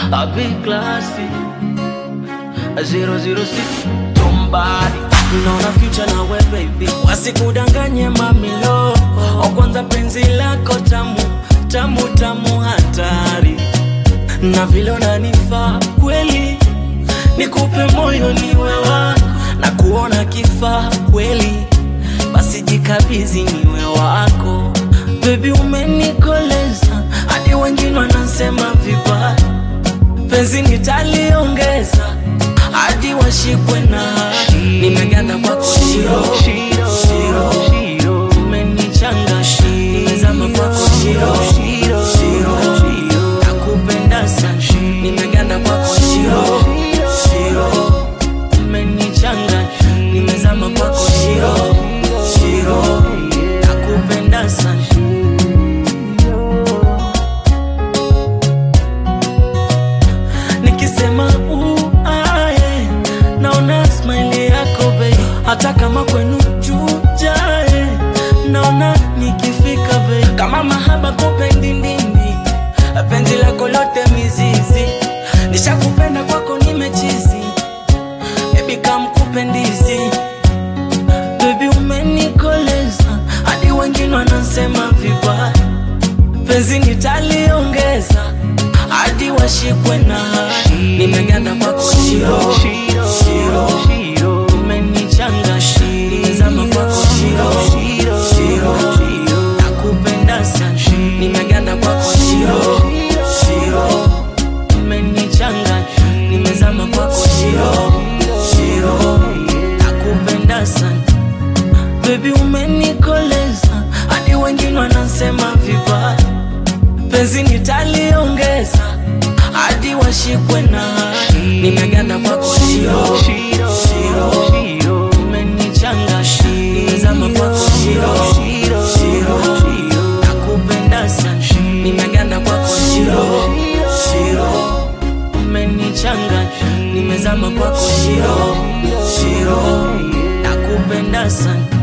A big classy 006 Tombari naona future na we baby, wasikudanganye mamilo. O kwanza penzi lako tamu tamu tamu, hatari na vile unanifaa kweli, nikupe moyo niwe wako na kuona kifaa kweli, basi jikabizi niwe wako baby, umenikoleza hadi wengine wanasema vibaya, penzi nitaliongeza hadi washikwe na hadi. Nimeganda kwako shiro shiro, umenichanga nimezama kwako shiro shiro, nakupenda sana. Nimeganda kwako shiro shiro, umenichanga nimezama kwako shiro shiro, nakupenda sana. nikisema uae naona smile yako bei hata kama kwenu chujae naona nikifika bei kama mahaba kupendi ndindi penzi lako lote mizizi nishakupenda kwako nimechizi bebi kamkupendizi bebi umenikoleza hadi wengine wanasema vibaya penzi nitaliongeza hadi washikwe na hadi. Nimeganda kwako shiro shiro, umenichanga nimezama kwako shiro shiro, nakupenda sana. Nimeganda kwako shiro shiro, umenichanga nimezama kwako shiro shiro, nakupenda sana baby, umenikoleza hadi wengine wanasema vibaya penzi nitaliongeza hadi washikwe na hadi. Nimeganda kwako shiro shiro, umenichanga nimezama kwako shiro shiro, nakupenda sana. Nimeganda kwako shiro shiro, umenichanga nimezama kwako shiro shiro, nakupenda sana.